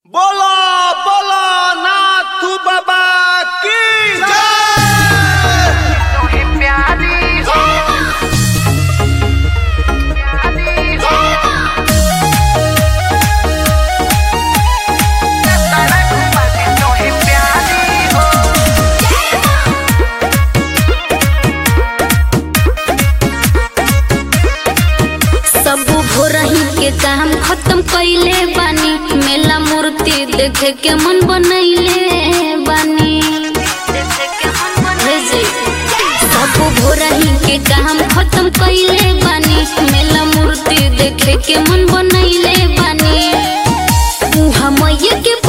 बोलो बोलो नाथ बाबा की जय तोहे प्यारी हो प्यारी हो सड़क पर तोहे प्यारी हो सब भोरही के काम खत्म कइले बानी मेला मूर्ति देखे के मन बनैले बानी हे जी, सब भोरही के काम खत्म कइले बानी मेला मूर्ति देखे के मन बनैले बानी उहाँ मैया के